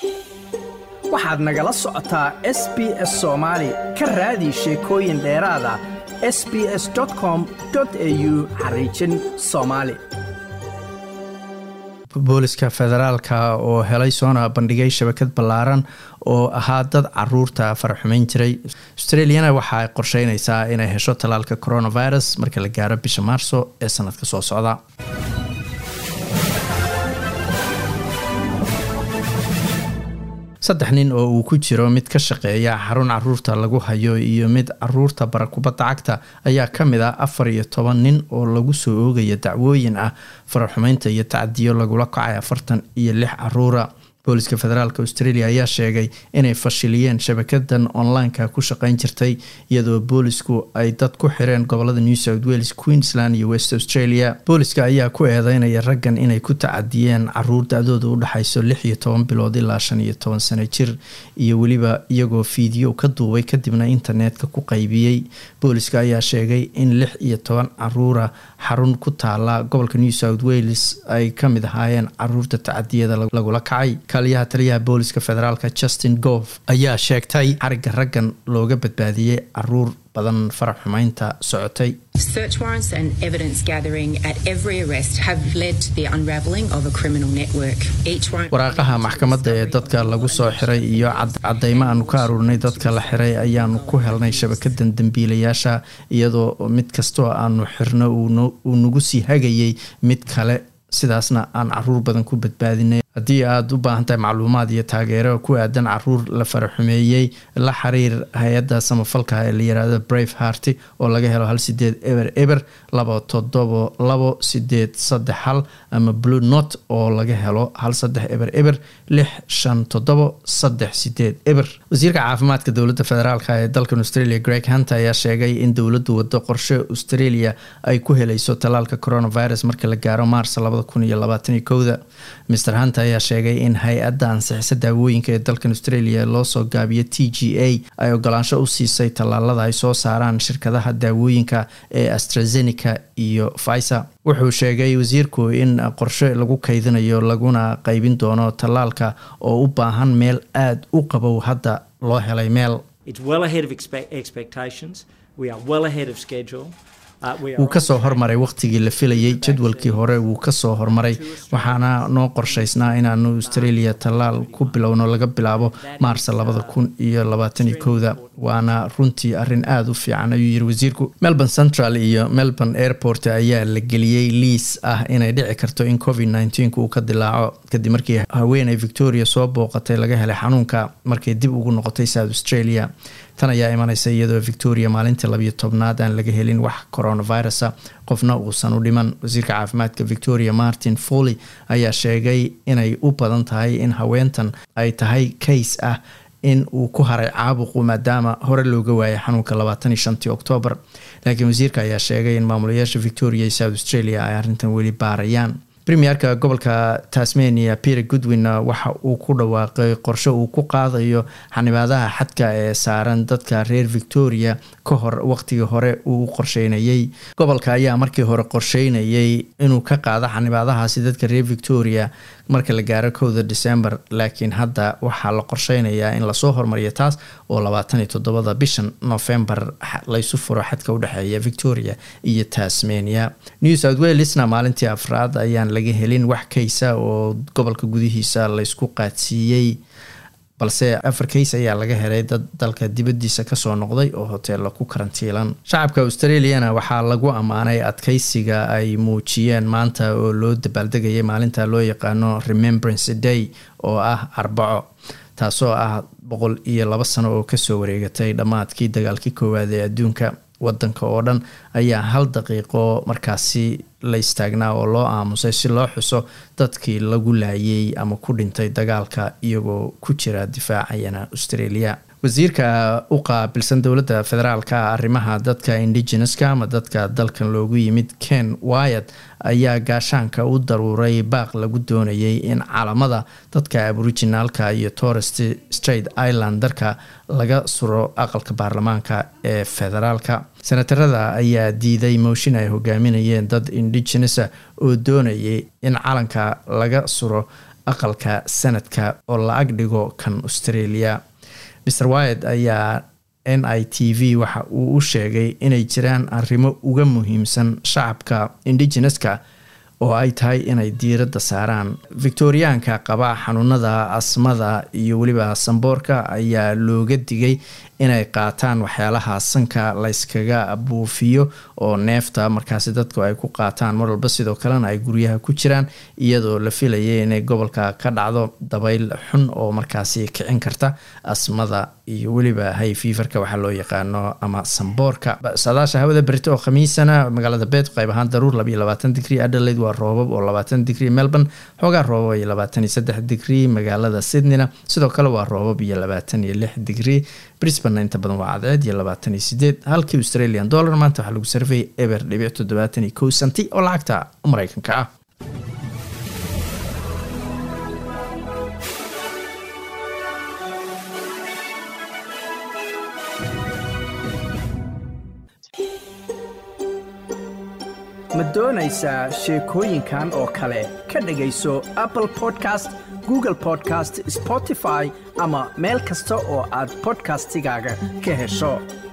waxaad nagala socotaa s b s soomaali ka raadi sheekooyin dheeraada s b s com au xariijin soomaali booliska federaalka oo helay soona bandhigay shabakad ballaaran oo ahaa dad caruurta faraxumeyn jiray australiana waxa ay qorsheyneysaa inay hesho tallaalka coronavirus marka la gaaro bisha maarso ee sanadka soo socda saddex nin oo uu ku jiro mid ka shaqeeya xarun caruurta lagu hayo iyo mid caruurta bara kubadda cagta ayaa ka mid ah afar iyo toban nin oo lagu soo oogaya dacwooyin ah faraxumeynta iyo tacdiyo lagula kacay afartan iyo lix caruura booliska federaalk australia ayaa sheegay inay fashiliyeen shabakadan online-ka ku shaqeyn jirtay iyadoo boolisku ay dad ku xireen gobolada new south wales queensland iyo west australia booliska ayaa ku eedeynaya raggan inay ku tacadiyeen caruur da-dooda u dhexayso lix iyo toban bilood ilaa shan iyo toban sano jir iyo weliba iyagoo fiideo ka duubay kadibna internetka ku qaybiyey booliska ayaa sheegay in lix iyo toban caruura xarun ku taala gobolka new south wales ay kamid ahaayeen caruurta tacadiyada lagula kacay kaaliyaha taliyaha booliska federaalk justin gof ayaa sheegtay xariga raggan looga badbaadiyey caruur badan farax xumeynta socotay Search warrants and evidence gathering at every arrest have led to the unravelling of a criminal network. Each warrant waraaqaha maxkamadda ee dadka lagu soo xiray iyo cadeymo aanu ka aruurinay dadka la xiray ayaanu ku helnay shabakadan dembiilayaasha iyadoo mid kastoo aanu xirno uu nagu sii hagayay mid kale sidaasna aan caruur badan ku badbaadinay haddii aada u baahan tahay macluumaad iyo taageero ku aadan caruur la faraxumeeyey la xiriir hay-adda samafalka ee la yiraahdo brave harty oo laga helo hal sideed eber eber laba todobo labo sideed saddex hal ama blue not oo laga helo hal saddex eber eber lix shan todobo saddex sideed eber wasiirka caafimaadka dowladda federaalk ee dalkan australia greg hunt ayaa sheegay in dowladdu wado qorshe australia ay ku helayso tallaalka coronavirus marka la gaaro maars labada kun iyo labaataniyo kowda mr hunt ayaa sheegay in hay-adda ansixisa daawooyinka ee dalkan australia loo soo gaabiyo t g a ay ogolaansho u siisay tallaalada ay soo saaraan shirkadaha daawooyinka ee astrazeneca iyo pfizer wuxuu sheegay wasiirku in qorshe lagu kaydinayo laguna qaybin doono tallaalka oo u baahan meel aada u qabow hadda loo helay meel wuu kasoo hormaray wakhtigii la filayay jadwalkii hore wuu kasoo hormaray waxaana noo qorshaysnaa inaanu australia tallaal ku bilowno laga bilaabo maarsa labada kun iyo labaataniyo kowda waana runtii arrin aada u fiican ayuu yiri wasiirku melbourne central iyo melbourne airport ayaa la geliyey liis ah inay dhici karto in covid nneteen uu ka dilaaco kadib markii haweeney victoria soo booqatay laga helay xanuunka markay dib ugu noqotay south australia tan ayaa imaneysa iyadoo victoria maalintii labiyo tobnaad aan laga helin wax coronavirusa qofna uusan u dhiman wasiirka caafimaadka victoria martin foley ayaa sheegay inay u badan tahay in haweentan ay tahay kays ah in uu ku haray caabuqu maadaama hore looga waayay xanuunka labaatan iyo shantii oktoobar laakiin wasiirka ayaa sheegay in maamulayaasha victoria iyo south australia ay arrintan weli baarayaan premierka gobolka tasmania peter goodwin waxa uu ku dhawaaqay qorshe uu ku qaadayo xanibaadaha xadka ee saaran dadka reer victoria ka hor waqtigii hore uu qorsheynayay gobolka ayaa markii hore qorsheynayay inuu ka qaado xanibaadahaasi dadka reer victoria marka la gaaro kowda december laakiin hadda waxaa la qorsheynayaa in lasoo hormariyo taas oo labaatan iyo toddobada bishan november laysu furo xadka udhexeeya victoria iyo tasmania new south walesna maalintii afraad ayaan laga helin wax kaysa oo gobolka gudihiisa laysku qaadsiiyey balse afar kays ayaa laga helay dad dalka dibadiisa kasoo noqday oo hoteella ku karantiilan shacabka australiana waxaa lagu ammaanay adkeysiga ay muujiyeen maanta oo loo dabaaldegayay maalinta loo yaqaano remembrance day oo ah arbaco taasoo ah boqol iyo laba sano oo kasoo wareegatay dhammaadkii dagaalkii koowaad ee adduunka wadanka oo dhan ayaa hal daqiiqo markaasi la istaagnaa oo loo aamusay si loo xuso dadkii lagu laayay ama ku dhintay dagaalka iyagoo ku jira difaacayana australia wasiirka u qaabilsan dowladda federaalka arrimaha dadka indigeneska ama dadka dalkan loogu yimid ken wyat ayaa gaashaanka u daruuray baaq lagu doonayay in calamada dadka aboriginaalka iyo torest straight islandarka laga suro aqalka baarlamaanka ee federaalka senatarada ayaa diiday mooshin ay hogaaminayeen dad indigenesa oo doonayay in calanka laga suro aqalka sanadka oo la ag dhigo kan australia mr wyed ayaa n i t v waxa uu u sheegay inay jiraan arrimo uga muhiimsan shacabka indigeneska oo ay tahay inay diiradda saaraan victoriyaanka qaba xanuunada asmada iyo weliba samboorka ayaa looga digay inay qaataan waxyaalaha sanka layskaga buufiyo oo neefta markaasi dadku ay ku qaataan mar walba sidoo kalena ay guryaha ku jiraan iyadoo la filayay inay gobolka ka dhacdo dabayl xun oo markaasi kicin karta asmada iyo weliba hay fiifarka waxaa loo yaqaano ama samboorka saadaasha hawada berito oo khamiisana magaalada beed qayb ahaan daruur labayo labaatan digrii adelaide waa roobab oo labaatan digrii melbourne xoogaa roobab iyo labaatan iyo saddex digrii magaalada sydneyna sidoo kale waa roobab iyo labaatan iyo lix digrii brisbane inta badan waa cadceed iyo labaatan iyo sideed halkii australian dollar maanta waxaa lagu sarfayay eber dhibic toddobaatan iyo kow santi oo lacagta mareykanka ah ma doonaysaa sheekooyinkan oo kale ka dhegayso apple podcast google podcast spotify ama meel kasta oo aad bodkastigaaga ka hesho